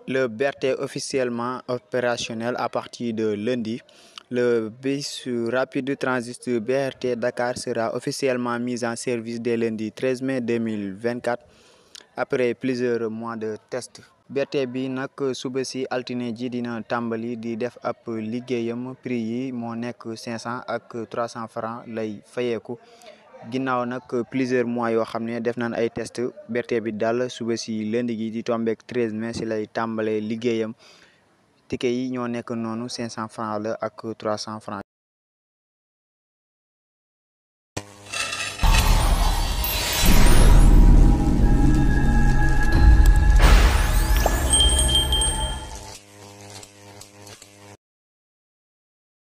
Le BRT est officiellement opérationnel à partir de lundi. Le bus rapide transit BRT Dakar sera officiellement mis en service dès lundi 13 mai 2024 après plusieurs mois de tests. BRT bi nag suba si altine ji dina tàmbali di def ab liggéeyam prix yi moo nekk 500 ak 300 francs lay fayeeku ginnaaw nag plusieurs mois yoo xam ne def nañ ay test BRT bi daal suba si lundi gi di tombeek 13 mai si lay tàmbalee liggéeyam ticket yi ñoo nekk noonu 500 francs la ak 300 francs